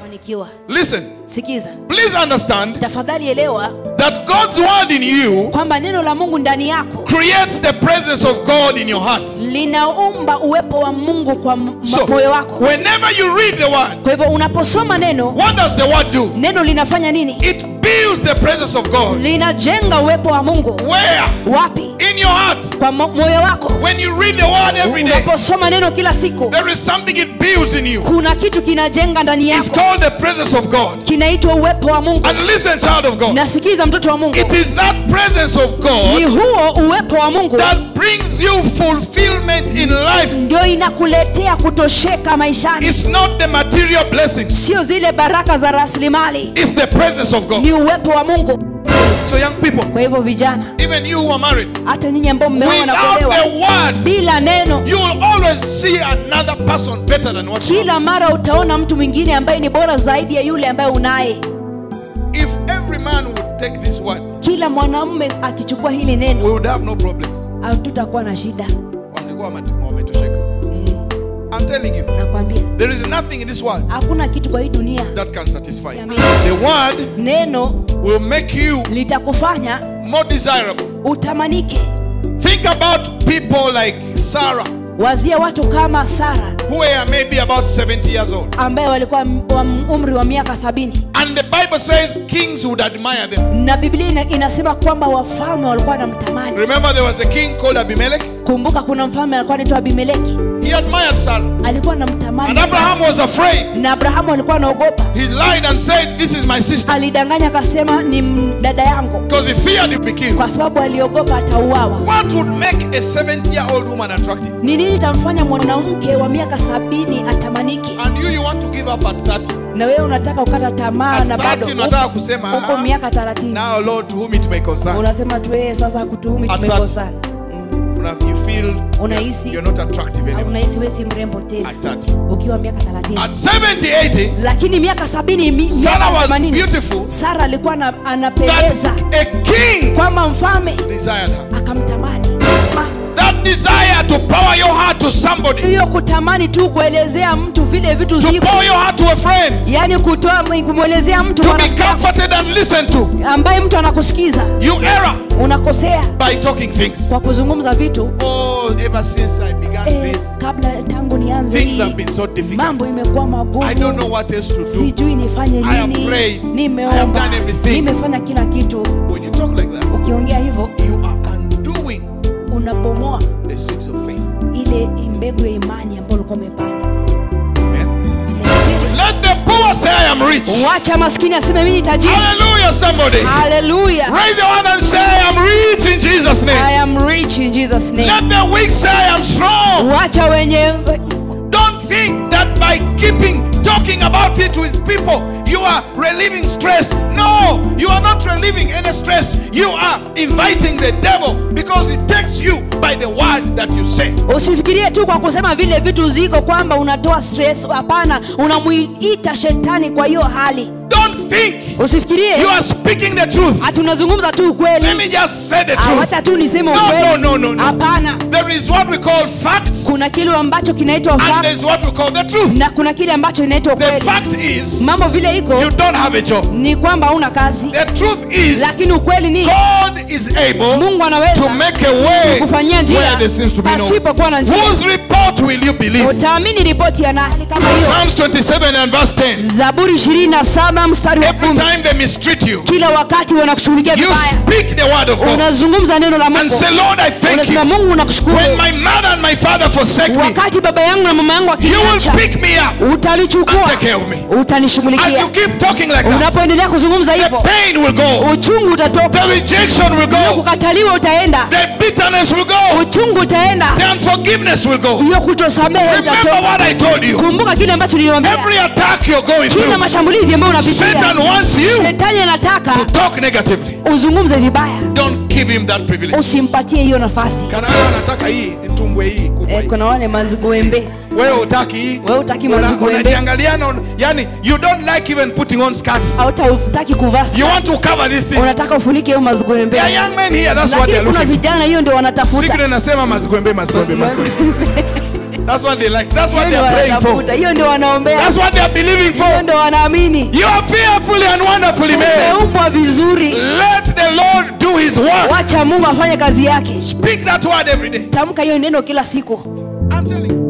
utafanikiwa Listen, sikiza please understand tafadhali elewa that God's word in you kwamba neno la mungu ndani yako creates the presence of God in your heart. linaumba uwepo wa mungu kwa m- So, ma- moyo wako whenever you read the word, kwa hivyo unaposoma neno what does the word do? neno linafanya nini It builds the presence of God. linajenga uwepo wa mungu Where? wapi In your heart. kwa mo- moyo wako When you read the word every day, unaposoma neno kila siku there is something it builds in you. kuna kitu kinajenga ndani It's yako called the presence of God. kinaitwa uwepo wa mungu And listen, child of God, nasikiza mtoto wa mungu it is that presence of ni God huo uwepo wa mungu that brings you fulfillment in life. ndio inakuletea kutosheka maishani It's not the material blessings, sio zile baraka za rasilimali it's the presence of God. ni uwepo wa mungu So, young people, kwa hivyo vijana even you who are married, hata nyinyi ambao mmeoa na without kuolewa the word, bila neno you will always see another person better than what you are. kila mara utaona mtu mwingine ambaye ni bora zaidi ya yule ambaye unaye If every man would take this word, kila mwanamume akichukua hili we neno would have no problems. hatutakuwa na shida Wangekuwa wame- wametosheka. I'm telling you, nakwambia there is nothing in this world hakuna kitu kwa hii dunia that can satisfy you. Amen. The word neno will make you litakufanya more desirable. utamanike Think about people like Sarah, wazia watu kama sara who were maybe about 70 years old. ambaye walikuwa m- wa umri wa miaka sabini And the Bible says kings would admire them. na biblia ina, inasema kwamba wafalme walikuwa wanamtamani Remember, there was a king called Abimelech? kumbuka kuna mfalme alikuwa anaitwa abimeleki He admired Sarah. alikuwa anamtamani And Abraham sana. was afraid. na abrahamu alikuwa anaogopa He lied and said, This is my sister. alidanganya akasema ni m- dada yangu Because he feared he'd be killed. kwa sababu aliogopa atauawa What would make a 70 year old woman attractive? ni nini itamfanya mwanamke wa miaka sabini atamanike And you, you want to give up at 30. na wewe unataka ukata tamaa At na 30 bado unataka kusema, uko "Ah, miaka thelathini Now, Lord, to whom it may concern. unasema tu "Eh, sasa kutuhumi At tumekosana Una- You feel unahisi you're not attractive au anymore. unahisi wewe si mrembo tena At 30. ukiwa miaka thelathini At 70, 80, lakini miaka sabini mi- Sarah miaka was themanini, beautiful. sara alikuwa ana- anapendeza That a king kwamba mfalme desired her. akamtamani Ma- That desire to pour your heart to somebody, hiyo kutamani tu kuelezea mtu vile vitu to ziko pour your heart to a friend, yaani kutoa kumwelezea mtu to be rafiki yako, comforted and listened to. ambaye mtu anakusikiza You error unakosea by talking things. kwa kuzungumza vitu Oh, ever since I began eh, this, kabla tangu nianze things hii have been so mambo difficult. imekuwa I don't magumu know what else to do. sijui nifanye I have nini prayed. I have nimeomba done everything. nimefanya kila kitu When you talk like that, ukiongea hivyo you are undoing unabomoa the seeds of faith. ile mbegu ya imani ambayo ulikuwa umepanda Amen. Let the poor say, I am rich. wacha maskini aseme mimi ni tajiri Hallelujah, somebody. haleluya Raise your hand and say, I am rich in Jesus' i name. am rich in jesus name Let the weak say, I am strong. wacha wenye Don't think that by keeping talking about it with people, you are relieving stress. No, you are not relieving any stress. You are inviting the devil because it takes you by the word that you say. usifikirie tu kwa kusema vile vitu ziko kwamba unatoa stress hapana unamuita shetani kwa hiyo hali Don't think usifikirie you are speaking the truth. ati unazungumza tu Let ukweli me just say the Ah, truth. wacha tu niseme No, no, ukweli no, no, no. hapana There is what we call facts, kuna kile ambacho kinaitwa and fact there's what we call the truth. na kuna kile ambacho inaitwa The ukweli fact is, mambo vile iko you don't have a job. ni kwamba hauna kazi The truth is, lakini ukweli ni God is able mungu to anaweza make a way kufanyia where njia there seems to be no way. pasipokuwa na njia Whose report will you believe? utaamini ripoti ya nani kama hiyo Psalms 27 and verse 10. zaburi 27 mstari wa Every kumi time they mistreat you, kila wakati wanakushughulikia you vibaya speak the word of God unazungumza neno la and mungu say, Lord, I thank unasema you. mungu nakushukuru When my mother and my father forsake me, wakati baba yangu na mama yangu you will wakiniacha pick me up and utalichukua take care of me. As utanishughulikia you keep talking like that, unapoendelea kuzungumza the hivyo pain will go, uchungu utatoka the rejection will go, kukataliwa utaenda the bitterness will go, uchungu utaenda the unforgiveness will go. hiyo kutosamehe Remember utatoka what I told you. kumbuka kile ambacho niliwambia Every attack you're going kila through, mashambulizi ambayo Satan unapitia wants you shetani anataka to talk negatively. uzungumze vibaya Don't give him that privilege. usimpatie hiyo nafasi Kana wewe unataka hii nitumbwe hii kubwa eh, hii. kuna wale maziguembe Wewe utaki hii. Wewe hutaki Una- maziguembe. Unajiangaliana on- yani you don't like even putting on skirts. hautaki kuvaa You want to skirt. cover this thing. unataka ufunike hiyo maziguembe There are young men here, that's what lakini they're kuna looking for. vijana hiyo ndio wanatafuta Secret nasema mazigwembe mazigwembe mazigwembe. That's what they like. That's what Hiyo they're ndio praying for. wanatafuta hiyo ndio wanaombea That's what they are believing Hiyo for. ndo wanaamini You are fearfully and wonderfully made. umeumbwa vizuri Let the Lord do his work. wacha mungu afanye kazi yake Speak that word every day. tamka hiyo neno kila siku I'm telling you.